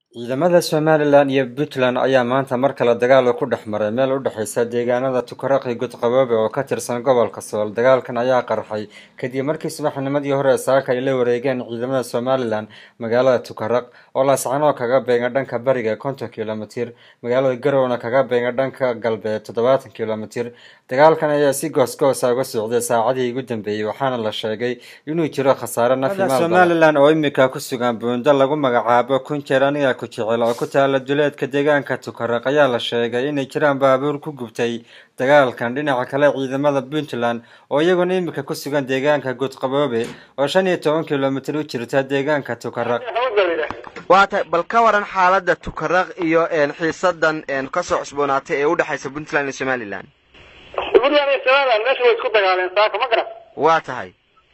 ciidamada somalilan iyo puntland ayaa maanta mar kale dagaal ku dhex maray meel u dhexeysa deegaanada tukaraqi godqaboobe oo ka tirsan gobolka sool dagaalkan ayaa qarxay kadib markii subaxnimadii hore saaka ay la wareegeen ciidamada somalilan magaalada tukaraq oo laascanoo kaga beega dhanka bariga konton kilomitir magaalada garowna kaga beega dhanka galbeed toddobaatan kilomitir dagaalkan ayaa si goosgoosa uga socday saacadii ugu dambeeyey waxaana la sheegay inuu jiro khasaare nafimaal somalilan oo imika ku sugan buundo lagu magacaabo kunjeer aniga ku jecel oo ku taala duleedka deegaanka tukaraq ayaa la sheegay inay jiraan baabuur ku gubtay dagaalkan dhinaca kale ciidamada puntland oo iyaguna imika ku sugan deegaanka godqaboobe oo shan iyo toban kilomitir u jirta deegaanka tukaraq waa tahay bal ka waran xaaladda tukaraq iyo xiisadan kasoo cusboonaatay ee udhexaysa puntland iyo somalilan puntland iyo somaliland meesha way isku dagaaleen saaka ma garan waa tahay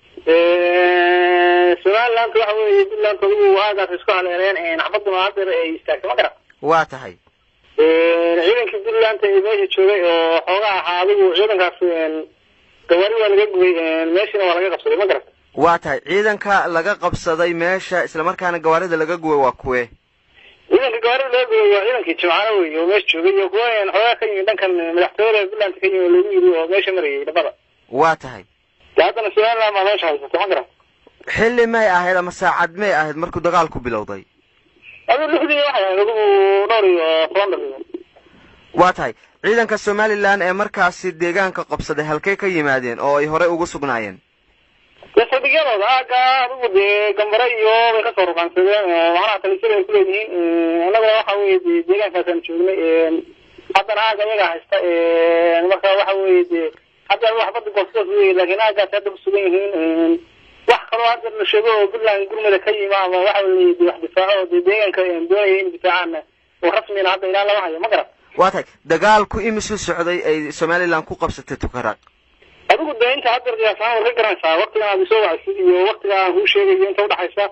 somaliland waxa weeye puntland adigu aagaas isku haleeleen xabaduna hadeer ay istaagtay ma garan waa tahay ciidankii puntland ee meesha joogay oo xoogaa ahaa adigu ciidankaas gawaari waa laga gubay meeshina waa laga qabsaday ma garan waa tahay ciidanka laga qabsaday meesha islamarkaana gawaarida laga gubay waa kuwe ciidanka gawaarida laga gubay waa ciidankii jimcaano wey oo meesha joogay iyo kuwa xoogaa ka yimid dhankan madaxtooyada puntland ka yimid lagu yiri oo meesha marayay dhabada waa tahay de haddana somaliland baa meesha haysata ma garan xilli may ahayd ama saacad may ahayd markuu dagaalku bilowday adu lixdii waxay ahayd adigu dhowr iyo toban daqiiqo waa tahay ciidanka somalilan ee markaasi deegaanka qabsaday halkay ka yimaadeen oo ay horey ugu sugnaayeen dee saldhigyadooda aaga adigu dee gambare iyo bay kasoo ruqaansadeen macnaha talisada ay kuleeyihiin annaguna waxa weye de deegaankaasaan joognay haddana aaga iyagaa haysta marka waxa weye de hadda waxbada goosgoos wey laakiin aagaas hadda kusugan yihiin wax kaloo hadda la sheego oo puntland gurmada ka yima ama waxa weye de wax difaaco oo de deegaanka doonaya in difaacaan oo rasmina hadda ilaa lama hayo ma garan waa tahay dagaalku imisu socday ay somalilan ku qabsatay tukaraq adigu de inta haddeer qiyaasahaan waad ka garanaysaa waktigan aad isoo wacsid iyo waktiga aan kuu sheegayo inta udhexaysa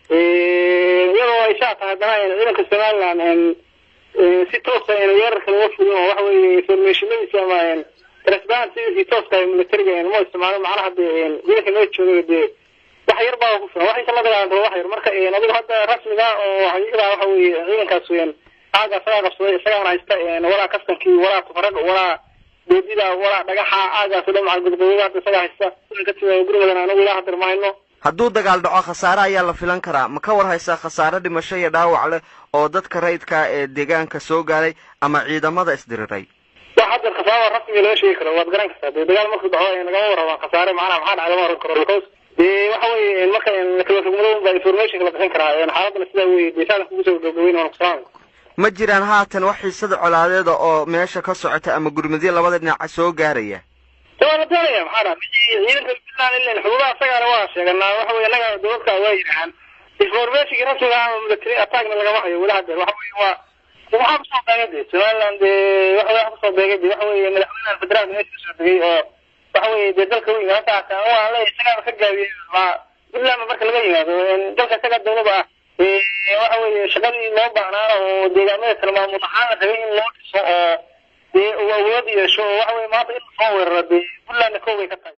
iyadoo ay saa tahay haddana ciidanka somaliland si toosa weerarka laga fulin oo waxa weye informationadiisa ama transparency tooska militariga ma isticmaalo macnaha de ciidanka noo jooga de wax yar baa ku filan wax inta la dagaalanto wax yar marka adigu hadda rasmiga oo xaqiiqada waxa weye ciidankaas weyan aaga isagaa qabsaday isagaana haysta walaa kastankii walaa tufarag walaa doodida walaa dhagaxa aagaas o dhan macal gudqooyada hadda isagaa haysta kasida gurmadan anagu ilaa hadeer ma hayno hadduu dagaal dhaco khasaare ayaa la filan karaa ma ka war haysaa khasaare dhimasho iyo dhaawac leh oo dadka rayidka ee deegaanka soo gaaray ama ciidamada isdiriray wax haddeer khasaarada rasmiga laga sheegi karo waad garan kartaa dee dagaal markuu dhaco nagama warrabaan khasaare macnaha maxaa dhacay lama oran karo because dee waxa weye marka kala rugmado baa informationka la bixin karaa xaaladana sidaa weye dee saadan kugu soo gabagabeyn waan kusalaamay ma jiraan haatan wax xiisada colaadeeda oo meesha ka socota ama gurmadyo labada dhinaca soo gaaraya waa la doonaya maxaa dha ciidanka puntland ilan xuduudaha isagaana waa sheeganaa waxa weye annaga dowladka waa yidhahaan informationkii rasmiga ama military attackna lagama hayo weli hadeer waxa weye waa waxaa kusoo beegay de somaliland de waxa waxa kusoo beegay de waxa weye madaxweynaha federaalka meesha kasoo degay oo waxa weye de dalka weyn hata hataa waa le isagaaba ka gaabiyey ma puntland marka laga yimaado dalka isagaa dawlada ah waxa weye shaqadii loo baahnaana oo deegaamada kale maamul ahaan la rabay in loo dhiso oo dee uu awood yeesho oo waxa weye maanta in lasoo weeraro dee puntlandna kow bay ka tahay